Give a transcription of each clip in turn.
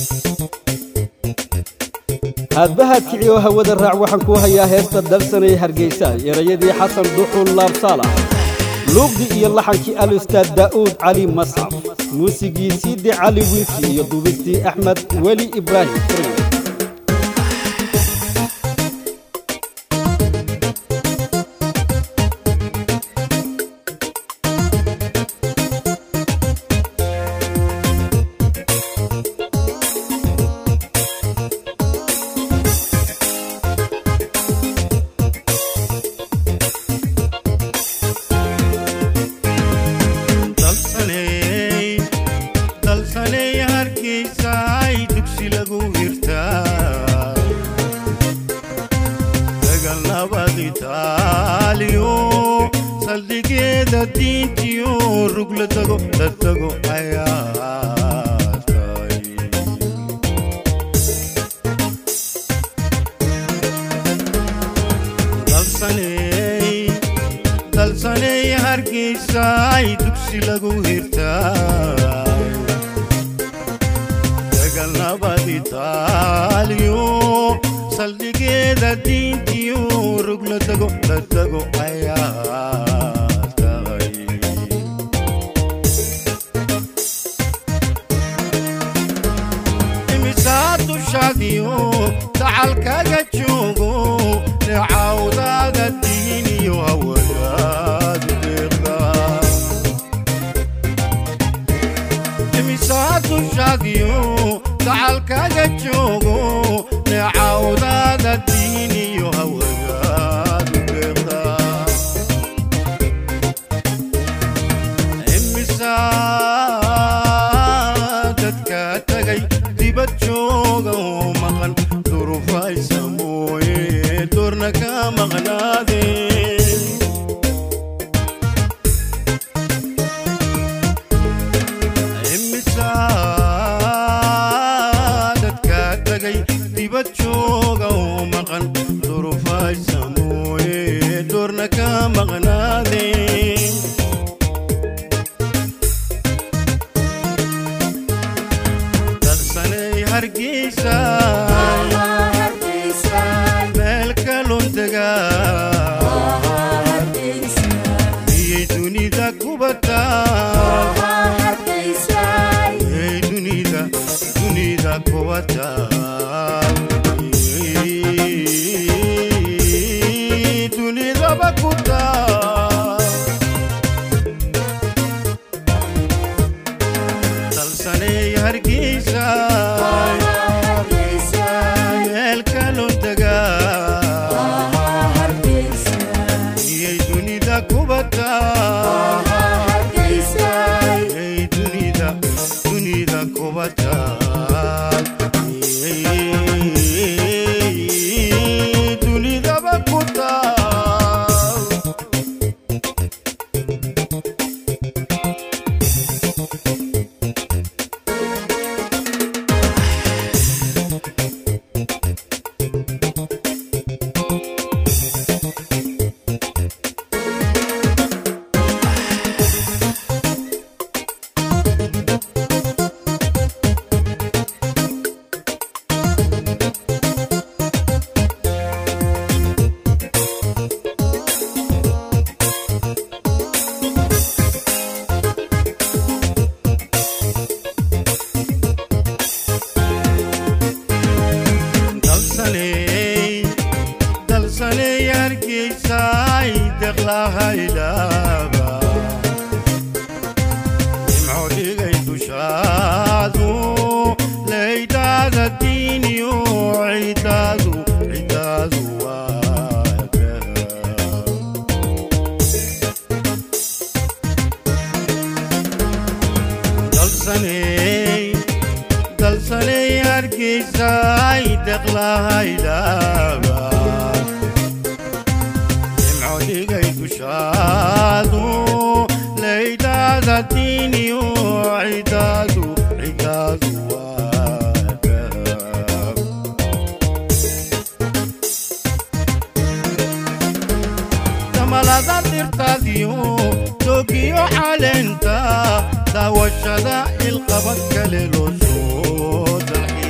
haadbahaad kici oo hawada raac waxaan kuu hayaa heesta dalsanay hargaysa erayadii xasan duxul laabsaala luuqdii iyo laxankii al-ustaad daa'uud cali masxaf muusigii siidi cali wiilki iyo duubistii axmed weli ibraahim fri dalsaney dalsaney hargeysaay dugsi lagu hirtaa dagal nabad itaaliyo saldhigeeda diintiyo rug la tago la tago ayaa tahay dalsaney dalsaney hargeysaay dugsi lagu hirtaa dagal nabad itaaliyo saldhigeeda diintiyo rug la tago la tago ayaa tahay imisaa dushaadiyo dacalkaga joogo neecawdaada diiniyo hawadaadu deeqda imisaa dushaadiyo dacalkaga joogo neecawdaada diiniyo hawadaadu deeqda imisaa dadka tagay dibad jooga oo maqan durufaysa mooye doorna ka maqnaadee imisaa dadka tagay dibad jooga oo maqan durufaysa mooye doorna ka maqnaadee dalsanay hargeysa meel kalun tagaa iyay dunida kubataa iyay dunida dunida kubataa Iyay dunidaba kutaa dalsanay hargeysa meel kalun tagaa iyay dunida kubataa iyay dunida dunida kubataa Iyay dunidaba kutaa dalsaney dalsaney hargeysaay deqlahaylaaba nimco dhigay dushaadu laydhaada diiniyo cidaadu cidaadu waaga dalsaney dalsaney hargeysaay deqlahaylaaba nimco dhigay dushaadu laydhaada diiniyo cidaadu cidaadu waaga damalada dhirtaadiyo doogiyo caleenta daawashada ilqabad kale loo soo dalxiisa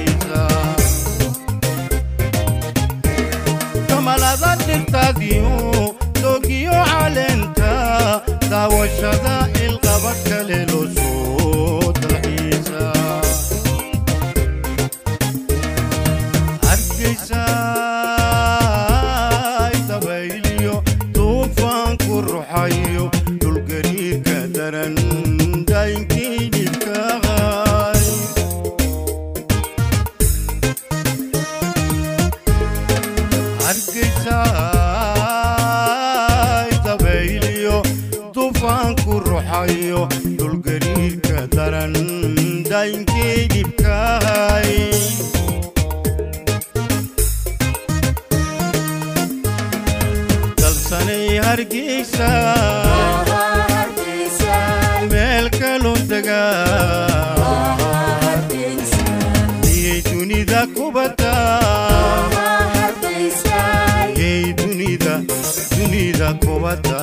hargeysa meel kaloo degaa miyay dunida kubadda miyay dunida dunida kubadda